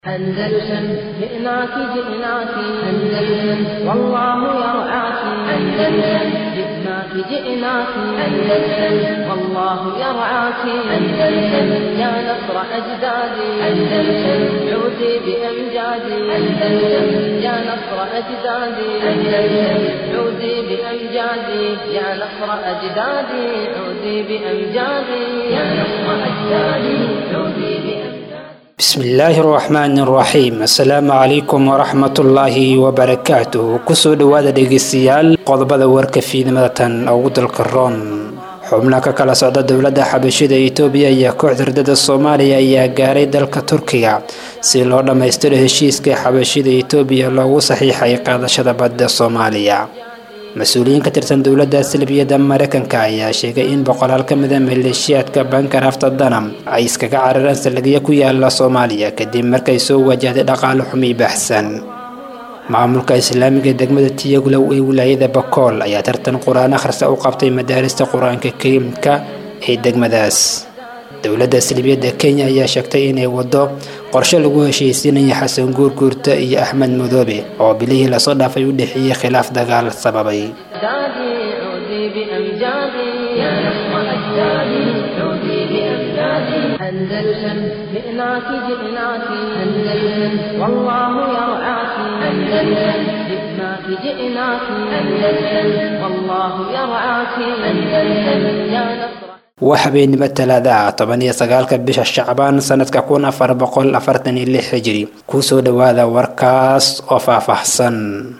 أندلسن جئناك جئناك أندلسن والله يرعاك أندلسن جئناك جئناك أندلسن والله يرعاك أندلسن يا نصر أجدادي أندلسن عودي بأمجادي أندلسن يا نصر أجدادي أندلسن عودي بأمجادي يا نصر أجدادي عودي بأمجادي يا نصر أجدادي عودي بأمجادي bismillaahi raxmaani raxiim assalaamu calaykum waraxmatullaahi wabarakaatuh kusoo dhowaada dhegeystayaal qodobada warka fiidnimada tan ugu dalka roon xubna ka kala socda dowladda xabashida itoobiya iyo kooxda hurdada soomaaliya ayaa gaaray dalka turkiga si loo dhammaystiro heshiiska xabashida itoobiya loogu saxiixay qaadashada badda soomaaliya mas-uuliyiin ka tirsan dowladda salbiyadda mareykanka ayaa sheegay in boqolaal ka mida maleeshiyaadka bankarafta danam ay iskaga carareen saldhigyo ku yaala soomaaliya kadib markay soo wajahday dhaqaale xumi baxsan maamulka islaamiga degmada tiyaglow ee wilaayada bakool ayaa tartan qur-aan akhrisa u qabtay madaarista qur-aanka kariimka ee degmadaas dowladda salbiyadda kenya ayaa sheegtay inay wado qorshe lagu heshiisiinaya xasan guurguurta iyo axmed madoobe oo bilihii lasoo dhaafay u dhexeeyey khilaaf dagaal sababay أجدادي عودي بأمجادي يا نصر أجدادي عودي بأمجادي أندلسن جئناك جئناك أندلسن والله يرعاك أندلسن جئناك جئناك أندلسن والله يرعاك أندلسن يا نصر waa habeenimo talaada ah toban iyo sagaalka bisha shacbaan sanadka kun afar boqol afartan iyo lix hijiri kusoo dhowaada warkaas oo faahfaahsan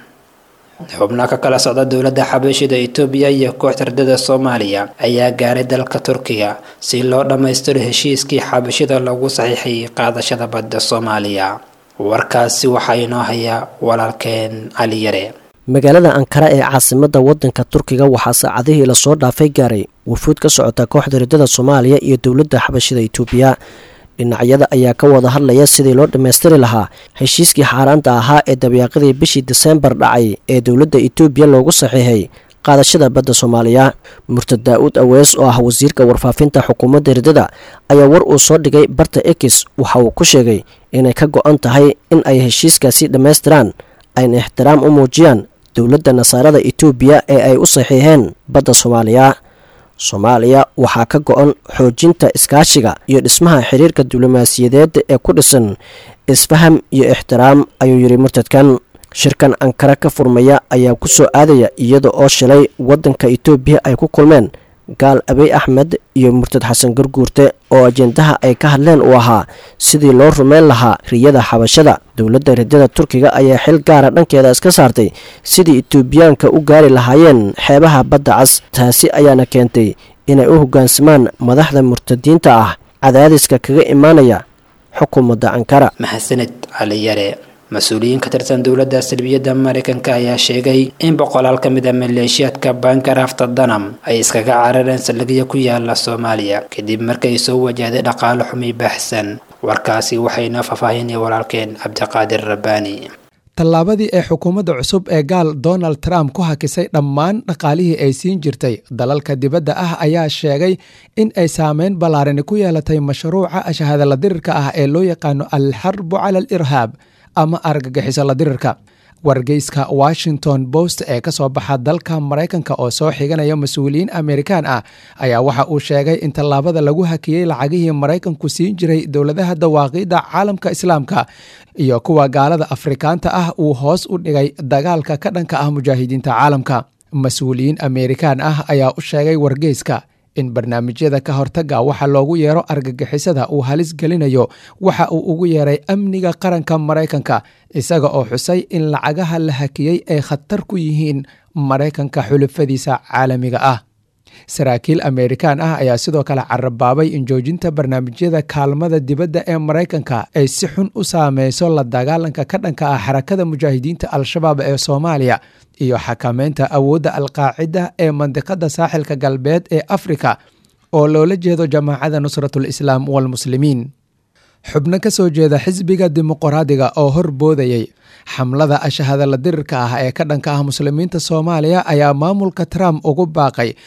xubno ka kala socda dowladda xabashida itoobiya iyo kooxda hurdada soomaaliya ayaa gaaray dalka turkiga si loo dhammaystiro heshiiskii xabashida lagu saxiixay qaadashada badda soomaaliya warkaasi waxaa inoo haya walaalkeen cali yare magaalada ankara ee caasimadda waddanka turkiga waxaa saacadihii lasoo dhaafay gaaray wufuud ka socota kooxda hurdada soomaaliya iyo dowladda xabashida itoobiya dhinacyada ayaa ka wada hadlaya sidii loo dhammaystiri lahaa heshiiskii xaaraanta ahaa ee dabeeqadii bishii diseembar dhacay ee dowladda itoobiya loogu saxiixay qaadashada badda soomaaliya murtad daa-uud awees oo ah wasiirka warfaafinta xukuumadda hurdada ayaa war uu soo dhigay barta ekis waxa uu ku sheegay inay ka go-an tahay in ay heshiiskaasi dhammaystiraan ayna ixtiraam u muujiyaan dowladda nasaarada itoobiya ee ay u saxiixeen badda soomaaliya soomaaliya waxaa ka go-an xoojinta iskaashiga iyo dhismaha xiriirka diblomaasiyadeed ee ku dhisan isfaham iyo ixtiraam ayuu yidhi murtadkan shirkan ankara ka furmaya ayaa ku soo aadaya iyada oo shalay waddanka itoobiya ay ku kulmeen gaal abey axmed iyo murtad xasan garguurte oo ajendaha ay ka hadleen uu ahaa sidii loo rumeyn lahaa riyada xabashada dowladda ridada turkiga ayaa xil gaara dhankeeda iska saartay sidii itoobiyaanka u gaari lahaayeen xeebaha badda cas taasi ayaana keentay inay u hoggaansamaan madaxda murtadiinta ah cadaadiska kaga imaanaya xukuumadda ankara maxasaned cali yare mas-uuliyiin ka tirsan dowladda salbiyadda mareykanka ayaa sheegay in boqolaal ka mid a maleeshiyaadka bankarafta danam ay iskaga carareen saldhigyo ku yaala soomaaliya kadib markay soo wajahday dhaqaale xumi baxsan warkaasi waxayna faahfaahinaya walaalkeen cabdiqaadir rabbaani tallaabadii ee xukuumadda cusub ee gaal donald trump ku hakisay dhammaan dhaqaalihii ay siin jirtay dalalka dibadda ah ayaa sheegay in ay saameyn ballaarani ku yeelatay mashruuca ashahadala dirirka ah ee loo yaqaano alxarbu cala al irhaab ama argagixiso la dirirka wargeyska washington post ee ka soo baxa dalka maraykanka oo soo xiganaya mas-uuliyiin amerikaan ah ayaa waxa uu sheegay in tallaabada lagu hakiyey lacagihii maraykanku siin jiray dowladaha dawaaqiidda caalamka islaamka iyo kuwa gaalada afrikaanta ah uu hoos u dhigay dagaalka ka dhanka ah mujaahidiinta caalamka mas-uuliyiin amerikaan ah ayaa u sheegay wargeyska in barnaamijyada ka hortaga waxa loogu yeero argagixisada uu halis gelinayo waxa uu ugu yeeray amniga qaranka maraykanka isaga oo xusay in lacagaha la hakiyey ay khatar ku yihiin maraykanka xulufadiisa caalamiga ah saraakiil amerikaan ah ayaa sidoo kale carabaabay in joojinta barnaamijyada kaalmada dibadda ee maraykanka ay si xun u saameyso la dagaalanka ka dhanka ah xarakada mujaahidiinta al-shabaab ee soomaaliya iyo xakameynta awoodda alqaacida ee mandiqada saaxilka galbeed ee afrika oo loola jeedo jamaacada nusratul islaam walmuslimiin xubno ka soo jeeda xisbiga dimuqraadiga oo hor boodayay xamlada ashahadala dirirka ah ee ka dhanka ah muslimiinta soomaaliya ayaa maamulka trump ugu baaqay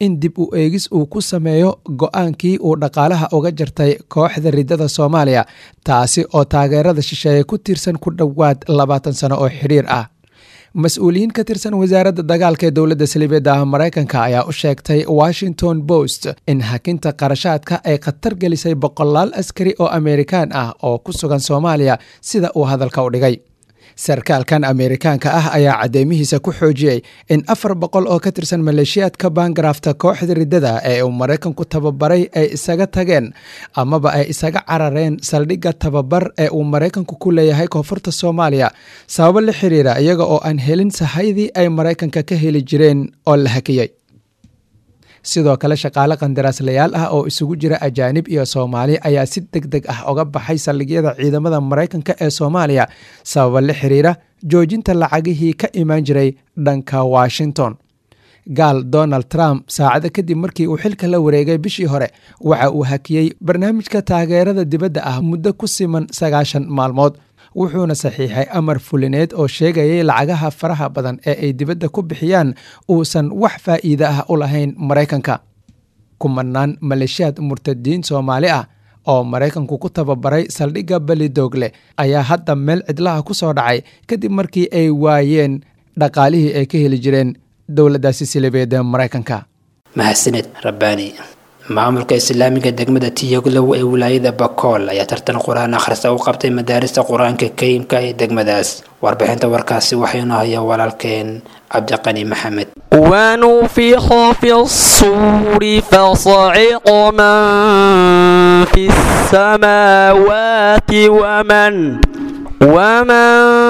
in dib u eegis uu ku sameeyo go-aankii uu dhaqaalaha uga jartay kooxda riddada soomaaliya taasi oo taageerada shisheeye ku tiirsan ku dhowaad labaatan sano oo xidhiir ah mas-uuliyiin ka tirsan wasaaradda dagaalka ee dowladda saliibeedda ah maraykanka ayaa u sheegtay washington post in hakinta qarashaadka ay khatar gelisay boqolaal askari oo amerikaan ah oo ku sugan soomaaliya sida uu hadalka u dhigay sarkaalkan ameerikaanka ah ayaa cadeymihiisa ku xoojiyey in afar boqol oo ka tirsan maleeshiyaadka baangarafta kooxda riddada ee uu maraykanku tababaray ay isaga tageen amaba ay isaga carareen saldhigga tababar ee uu maraykanku ku leeyahay koonfurta soomaaliya sababo la xiriira iyaga oo aan helin sahaydii ay maraykanka ka heli jireen oo la hakiyey sidoo kale shaqaale qandaraaslayaal ah oo isugu jira ajaanib iyo soomaali ayaa si deg deg ah uga baxay saldhigyada ciidamada maraykanka ee soomaaliya sababa la xiriira joojinta lacagihii ka imaan jiray dhanka washington gaal donald trump saacado kadib markii uu xilka la wareegay bishii hore waxa uu hakiyey barnaamijka taageerada dibadda ah muddo ku siman sagaashan maalmood wuxuuna saxiixay amar fulineed oo sheegayay lacagaha faraha badan ee ay dibadda ku bixiyaan uusan wax faa'iide ah u lahayn maraykanka kumanaan maleeshiyaad murtadiin soomaali ah oo maraykanku ku tababaray saldhigga belidoogle ayaa hadda meel cidlaha ku soo dhacay kadib markii ay waayeen dhaqaalihii ay ka heli jireen dowladdaasi silibeed ee maraykanka mahadsaned rabbaani maamulka islaamiga degmada tiyaglow ee wilaayada bakool ayaa tartan qur-aan akhrista u qabtay madaarista qur-aanka kariimka ee degmadaas warbixinta warkaasi waxaynu haya walaalkeen cabdiqani maxamed ونفخ في الصور فصعق من في السماوات ومن ومن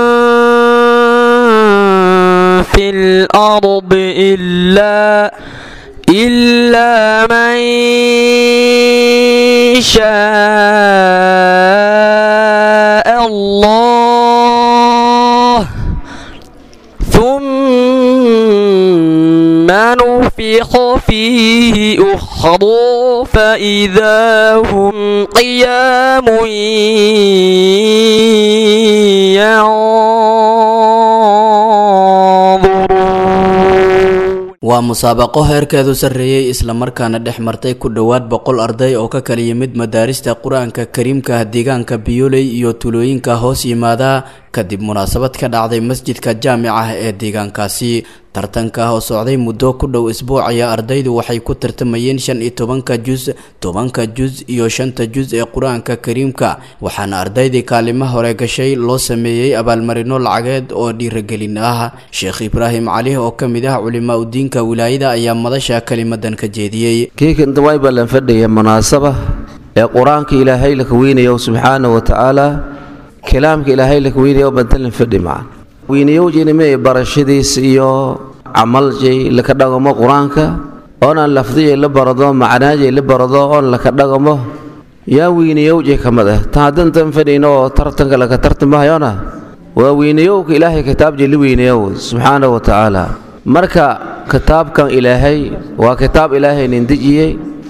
في الأرض إلا إلا من شاء الله ثم نفخ فيه أخرى فإذا هم قيام ينظرون waa musaabaqo heerkeedu sarreeyey islamarkaana dhex martay ku dhowaad boqol arday oo ka kala yimid madaarista qur-aanka kariimka deegaanka biyoley iyo tulooyinka hoos yimaada kadib munaasabad ka dhacday masjidka jaamica ee deegaankaasi tartanka oo socday muddo ku dhow isbuuc ayaa ardaydu waxay ku tartamayeen shan iyo tobanka jus tobanka jus iyo shanta jus ee qur-aanka kariimka waxaana ardaydii kaalimo hore gashay loo sameeyey abaalmarino lacageed oo dhiiragelin ah sheekh ibraahim cali oo ka mid ah culimaa udiinka wilaayada ayaa madasha kelimadan ka jeediyey kiikan dawaay baa lan fadhaya munaasaba ee qur-aanka ilaahay laka weynayo subxaana wa tacaala kalaamka ilaahay laka weynayo bantalan fadhi macan weynayowjinime barashadiis iyo camaljay laka dhagamo qur-aanka oonaan lafdiyay la barado macnaajay la barado oon laka dhagamo yaa weynayowjay ka mid ah tan haddantan fadhayno oo tartanka laka tartamahayona waa weynayowka ilaahay kitaabjay la weynayow subxaana wa tacaala marka kitaabkan ilaahay waa kitaab ilaahay nindejiyey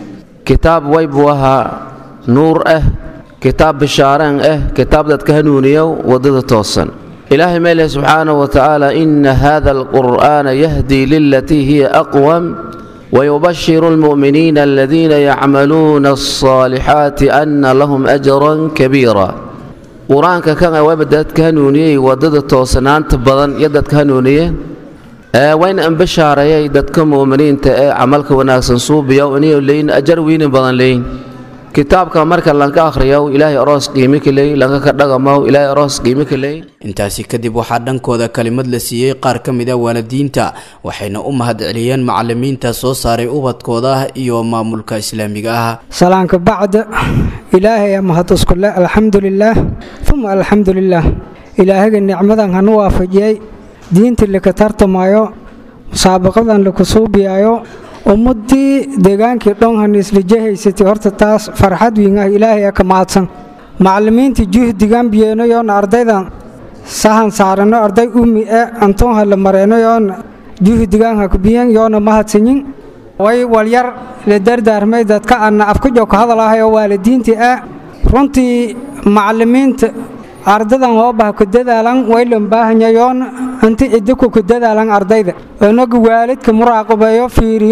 kitaab way buu ahaa nuur ah kitaab bishaareen ah kitaab dadka hanuuniyow waddada toosan ilaahay meeleh subxaanahu wa tacaala ina hada alqur'aana yahdii lilatii hiya aqwam wayubashiru almu'miniina aladiina yacmaluuna alصaalixaati ana lahum ajran kabiira qur-aanka kan wayba dadka hanuuniyey waddada toosanaanta badan iyo dadka hanuuniyeen wayna ambashaareeyay dadka mu'miniinta ee camalka wanaagsan suubiya inay leeyin ajar weynin badan leeyin kitaabka marka lanka akhriyo ilaahay aroos qiimi ka leey lanka ka dhagamo ilaahay aroos qiimi ka leey intaasi kadib waxaa dhankooda kalimad la siiyey qaar ka mid a waalidiinta waxayna u mahadceliyeen macalimiinta soo saaray ubadkooda iyo maamulka islaamiga ah salaanka bacda ilaahay mahaduskulle alxamdulilaah uma alxamdulilaah ilaahaga nicmadan hanu waafajiyey diinta laka tartamayo musaabaqadan laku suubiyayo ummadii deegaankii dhonhan islijahaysatay horta taas farxad wiin ah ilaahay ka mahadsan macallimiinta juhdigan biyeenayoona ardaydan sahan saarano arday ummi e antoonha la mareenayoona juhdigan hakbiyen yoona mahadsanyin way walyar la dardaarmay dadka anna afkajo ka hadalahayo waalidiintii ah runtii macallimiinta ardadan hoobaha ku dadaalan waylan baahanyayoon inti cidiku ku dadaalan ardayda inagu waalidka muraaqabeeyo fiiriyo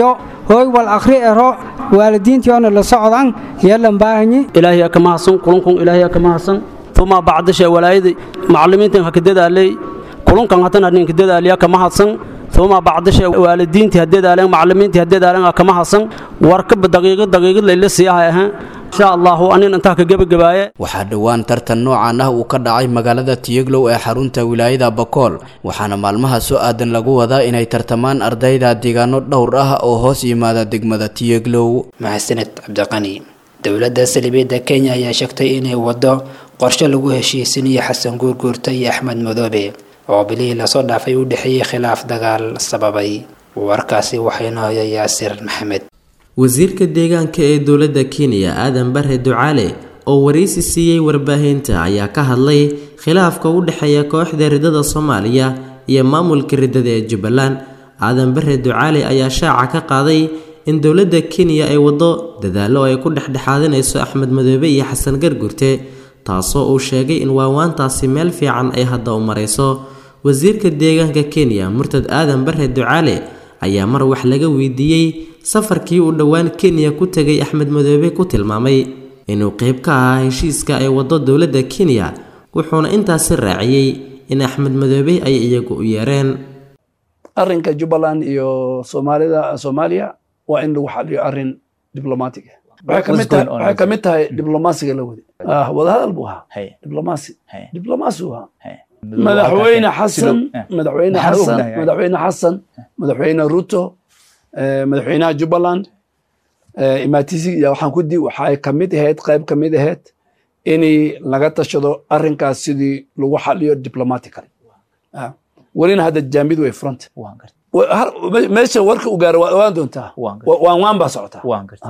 hooy wal akhri ero waalidiintiyoona la socdan yeelan baahanyi ilaahay ka mahadsan kulankun ilaahay ka mahadsan uma bacdasha walaayada macallimiintan ha ka dadaalay kulankan hatan hadin ka dadaaliya ka mahadsan uma bacdasha waalidiintii ha dadaaleen macallimiintii ha dadaaleen ka mahadsan warkaba daqiiqad daqiiqad layla siiyahay ahaan insha allahu anin intaa ka gebagabaaye waxaa dhowaan tartan noocan ah uu ka dhacay magaalada tiyeglow ee xarunta wilaayada bakool waxaana maalmaha soo aadan lagu wadaa inay tartamaan ardayda deegaano dhowr ah oo hoos yimaada degmada tiyeglow mahadsaned cabdiqani dowladda salibeedda kenya ayaa sheegtay inay waddo qorshe lagu heshiisinayo xasan guurguurta iyo axmed madoobe oo bilihii lasoo dhaafay u dhexeeyey khilaaf dagaal sababay warkaasi waxayna hoya yaasir maxamed wasiirka deegaanka ee dowladda kenya aadan bare ducaale oo waraysi siiyey warbaahinta ayaa ka hadlay khilaafka u dhexeeya kooxda ridada soomaaliya iyo maamulka ridada ee jubbaland aadan bare ducaale ayaa shaaca ka qaaday in dowladda kenya ay waddo dadaallo ay ku dhexdhexaadinayso axmed madoobe iyo xasan gargurte taasoo uu sheegay in waawaantaasi meel fiican ay hadda u marayso wasiirka deegaanka kenya murtad aadan bare ducaale ayaa mar wax laga weydiiyey safarkii uu dhowaan kenya ku tegay axmed madoobe ku tilmaamay inuu qeyb ka ahaa heshiiska ay waddo dowladda kenya wuxuuna intaasi raaciyey in axmed madoobe ay iyagu u yeereen arrinka jubbaland iyo soomaalida soomaaliya waa in lagu xaliyo arrin diblomatic waxay ka mid tahay diblomaasiga la wadi wadahadal buu ahaa diblomaasi diblomaasi uu ahaa madaxweyne xasan madaxweyne xasan madaxweyne xasan madaxweyne ruto madaxweynaha jubbaland imaatisi iyo waxaan ku di waxay ka mid ahayd qayb ka mid ahayd in laga tashado arrinkaas sidii lagu xaliyo diplomatically welina hadda jaamid way front meesha warka u gaaro waa ogaan doontaa waan waan baa socotaa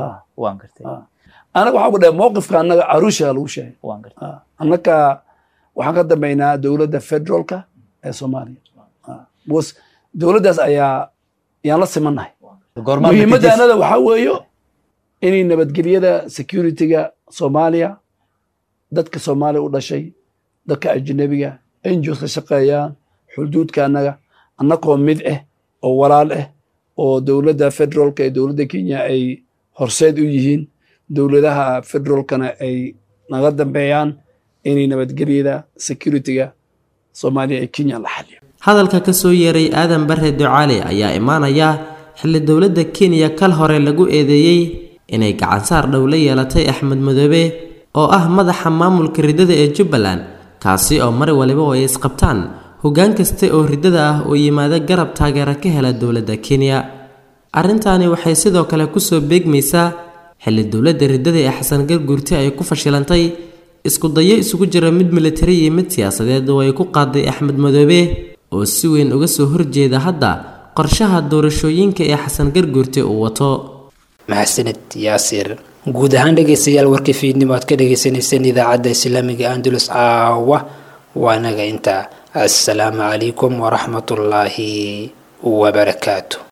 anaga waxaan ku dhahay mowqifka annaga arusha lagu sheegay annaga waxaan ka dambeynaa dowladda federaalka ee soomaaliya bcause dowladdaas ayaa yaan la simannahay muhiimadda anada waxaa weeyo inay nabadgelyada securityga soomaaliya dadka soomaaliya u dhashay dadka ajnabiga ngos ka shaqeeyaan xuduudka annaga annagoo mid ah oo walaal ah oo dowladda federaalka ee dowladda kenya ay horseed u yihiin dowladaha federaalkana ay naga dambeeyaan inay nabadgelyada securityga soomaaliya ee kenya la xaliyo hadalka ka soo yeeray aadan bare ducaale ayaa imaanaya xilli dowladda kenya kal hore lagu eedeeyey inay gacansaar dhow la yeelatay axmed madoobe oo ah madaxa maamulka riddada ee jubbaland kaasi oo mar waliba oo ay isqabtaan hoggaan kaste oo riddada ah oo yimaada garab taageera ka hela dowladda kenya arrintaani waxay sidoo kale kusoo beegmaysaa xilli dowladda riddada ee xasan garguurte ay ku fashilantay isku dayo isugu jira mid militari iyo mid siyaasadeed oo ay ku qaaday axmed madoobe oo si weyn uga soo horjeeda hadda qorshaha doorashooyinka ee xasan garguurte uu wato mahadsanid yaasir guud ahaan dhegaystayaal warkii fiidnimo aad ka dhagaysanayseen idaacadda islaamiga andalus caawa waanaga intaa assalaamu calaykum waraxmatullaahi wabarakaatu